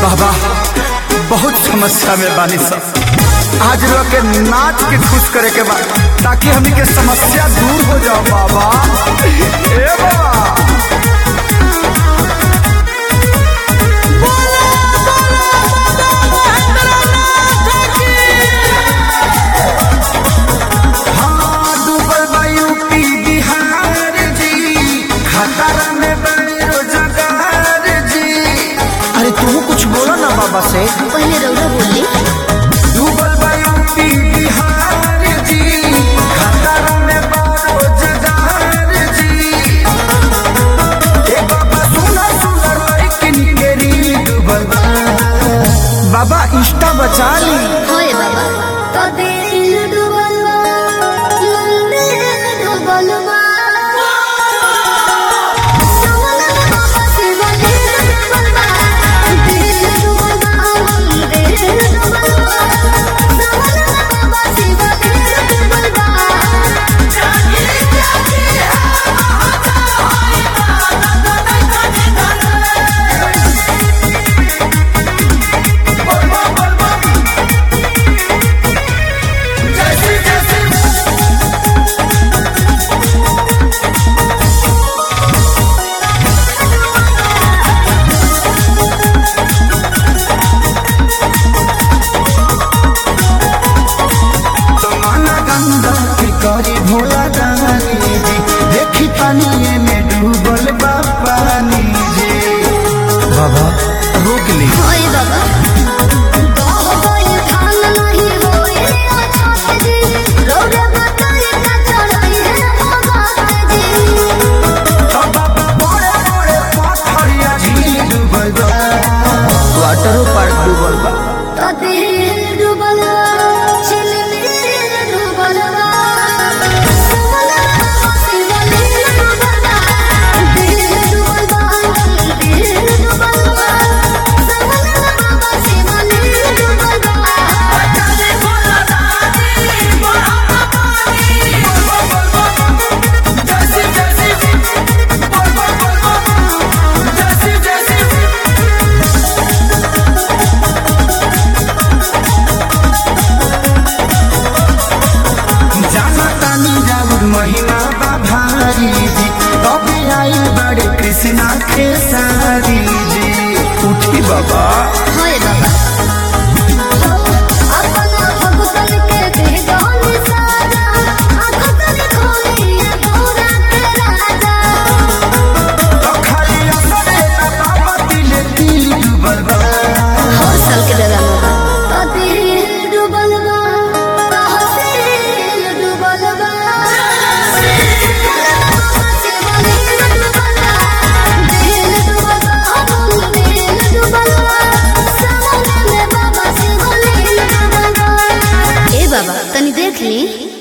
बाबा बहुत समस्या में बानी सब आज लोग के नाच के खुश करे के बा ताकि हमनी के समस्या दूर हो जाओ बाबा ए बाबा हाँ, डूबल बा यूपी बिहार जी खतरा में बड़ी रोजगार जी अरे तू कुछ बोलो ना बाबा से पहले रौरा बोली डूबल बा यूपी बिहार जी खतरा में बड़ी रोजगार जी ए बाबा सुना सुना लड़किन के रील डूबल बा बाबा इंस्टा बचा ली होए बाबा तो दिल डूबल बा मंदिर डूबल बा सवना बाबा शिव दिल डूबल बा दिल डूबल बा मंदिर डूबल बा सवना बाबा शिव दिल डूबल बा जागे जागे समाना गंगा के करी भोला दानी जी देखी पानी में डूबल बा पानी जी बाबा रोक ली होए बाबा होए धान नहीं होए अच्छा जी रौरा बताई का चढ़ाई है बाबा जी बाबा बड़े बड़े पत्थरिया झील डूबल बा वाटर पार्क डूबल बा तो दिल डूबल बा छिल दिल डूबल बा सवना बाबा शिव दिल डूबल बा दिल डूबल बा दिल डूबल बा सवना बाबा शिव दिल डूबल बा चले भोला दानी बड़ा जाना तानी जाऊर महिमा बा भारी जी कभी आई बड़े कृष्णा के सारी जी उठी बाबा होए बाबा अपना भगतन के दे गानी साजा आखतन खोली पूरा के राजा तो खाली असरे ना बाबा दिले दिल डूबल बा हर साल के दादा तो दिल डूबल बा तहसील डूबल बा ए बाबा तनी देख ली